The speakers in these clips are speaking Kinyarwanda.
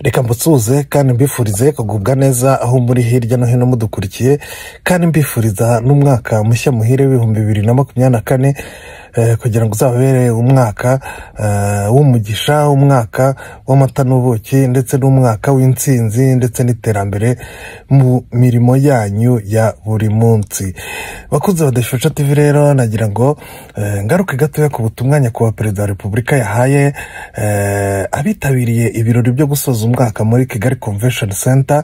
reka mbusuhuze kandi mbifurize kugubwa neza aho muri hirya no hino mudukurikiye kandi mbifuriza n'umwaka mushya muhire w'ibihumbi bibiri na makumyabiri na kane eh, kugira ngo uzababere umwaka eh, w'umugisha umwaka w'amata n'ubuki ndetse n'umwaka w'intsinzi ndetse n'iterambere mu mirimo yanyu ya buri munsi bakunze badashusha tv rero nagira ngo eh, ngaruke gatoya ku butumwa nyakubahwa perezida wa repubulika yahaye eh, abitabiriye ibirori byo gusoza umwaka muri kigali convention center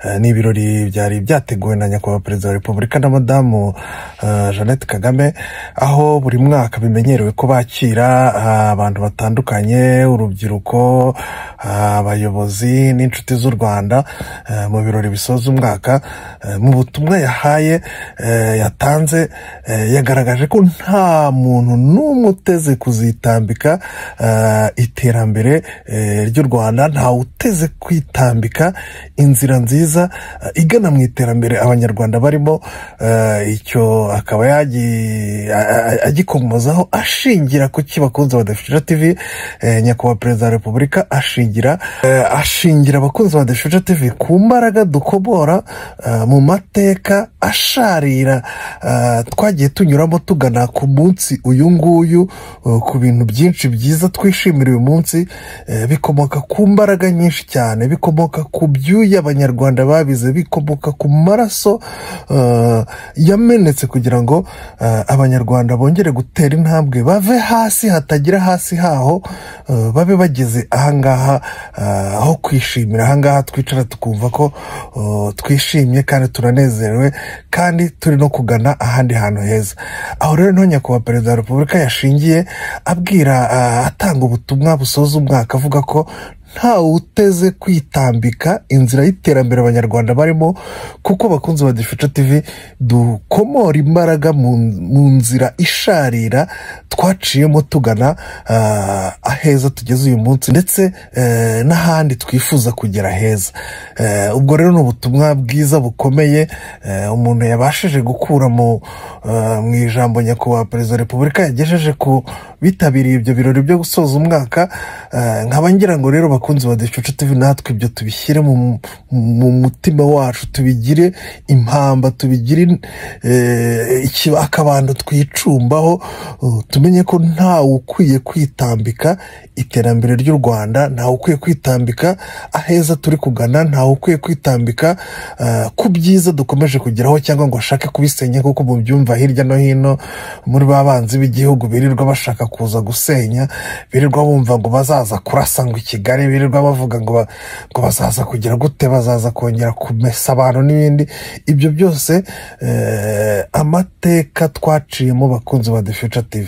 Eh, ni ibirori byari byateguwe na nyakubahwa perezida wa repubulika na madamu eh, jeannette kagame aho buri mwaka bimenyerewe ko bakira ah, abantu batandukanye urubyiruko ah, abayobozi n'inshuti z'u rwanda eh, mu birori bisoza umwaka eh, mu butumwa yahaye eh, yatanze eh, yagaragaje ko nta muntu n'umwe uteze kuzitambika eh, iterambere eh, ry'u rwanda ntawe uteze kwitambika inzira nziza eh, igana mu iterambere abanyarwanda barimo eh, icyo akaba yagi- a- a- agikomozaho ashingira ku kibakunzi badafite tv eh, nyakubahwa perezida wa repubulika ashingira eh, ashingira abakunzi ba deshuje tv ku mbaraga dukobora eh, mu mateka asharira eh, twagiye tunyuramo tugana ku munsi uyu nguyu eh, ku bintu byinshi byiza twishimira uyu munsi eh, bikomoka ku mbaraga nyinshi cyane bikomoka ku byuya abanyarwanda babize bikomoka ku maraso eh, yamenetse kugira ngo eh, abanyarwanda bongere gutera intambwe bave hasi hatagira hasi haho eh, babe bageze ahangaha eh, aho kwishimira ahangaha twicara tukumva ko eh, twishimye kandi turanezerewe kandi turi no kugana ahandi hantu heza aho rero niho nyakubahwa perezida wa repubulika yashingiye abwira eh, atanga ubutumwa busoza umwaka avuga ko ntawe uteze kwitambika inzira y'iterambere abanyarwanda barimo kuko abakunzi ba dufite tv dukomora imbaraga mu mu nzira isharira twaciyemo tugana ah, aheza tugeze uyu munsi ndetse eh, n'ahandi twifuza kugera heza Eh, ubwo rero ni ubutumwa bwiza bukomeye eh, umuntu yabashije gukura mu ah, mu ijambo nyakubahwa perezida wa repubulika yagejeje ku bitabiriye ibyo birori byo gusoza umwaka eh, nkaba ngira ngo rero bakunzi ba ducucu tv natwe ibyo tubishyire mu, mu mutima wacu tubigire impamba tubigire eh, ikiba- akabando twicumbaho uh, tumenye ko ntawe ukwiye kwitambika iterambere ry'u rwanda ntawe ukwiye kwitambika aheza turi kugana ntawe ukwiye kwitambika eh, ku byiza dukomeje kugeraho cyangwa ngo ashake kubisenya kuko mubyumva hirya no hino muri ba banzi b'igihugu birirwa bashaka kuza gusenya birirwa bumva ngo bazaza kurasa ngo i kigali birirwa bavuga ngo, ba, ngo bazaza kugira gute bazaza kongera kumesa abantu n'ibindi ibyo byose eh, amateka twaciyemo bakunzi ba the future tv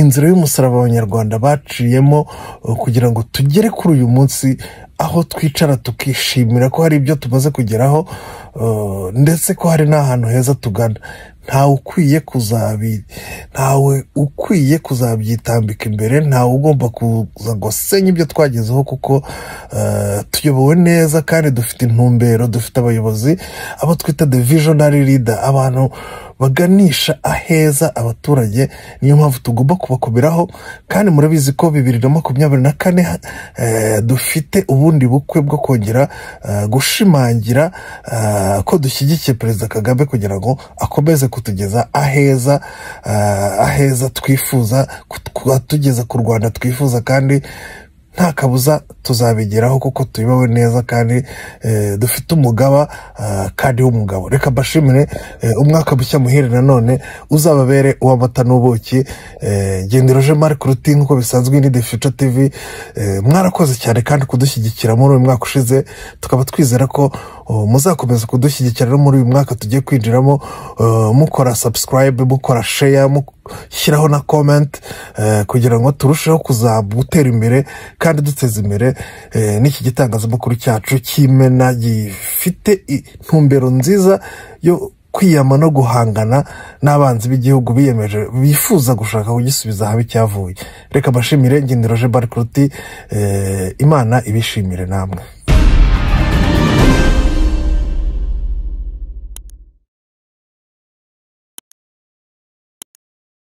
inzira y'umusaraba abanyarwanda baciyemo uh, kugira ngo tugere kuri uyu munsi aho twicara tukishimira ko hari ibyo tumaze kugeraho uh, ndetse ko hari n'ahantu heza tugana ntawe ukwiye kuzabi ntawe ukwiye kuzabyitambika imbere ntawe ugomba kuza ngo senye ibyo twagezeho kuko uh, tuyobowe neza kandi dufite intumbero dufite abayobozi abo twita the visionary leader abantu baganisha aheza abaturage niyo mpamvu tugomba kubakomeraho kandi murabizi ko bibiri na makumyabiri na kane eh, dufite ubundi bukwe bwo kongera eh, gushimangira eh, ko dushyigikiye perezida kagame kugira ngo akomeze kutugeza aheza eh, aheza twifuza kutugeza ku rwanda twifuza kandi nta kabuza tuzabigeraho kuko tuyobowe neza kandi eh, dufite umugaba ah, kandi w'umugabo reka mbashimire eh, umwaka mushya muhere nanone uzababere uw'amata n'ubuki eh, gendero je marc ruti nk'uko bisanzwe ni the future tv eh, mwarakoze cyane kandi kudushyigikira muri uyu mwaka ushize tukaba twizera ko oh, muzakomeza kudushyigikira no muri uyu mwaka tugiye kwinjiramo eh, mukora subscribe mukora share mushyiraho na comment eh, kugira ngo turusheho kuza gutera imbere kandi duteza imbere eh, n'iki gitangazamakuru cyacu cy'imena gifite intumbero nziza yo kwiyama no guhangana n'abanzi b'igihugu biyemeje bifuza gushaka kugisubiza ahabi cyavuye reka mbashimire ngendero je barikuruti eh, imana ibishimire namwe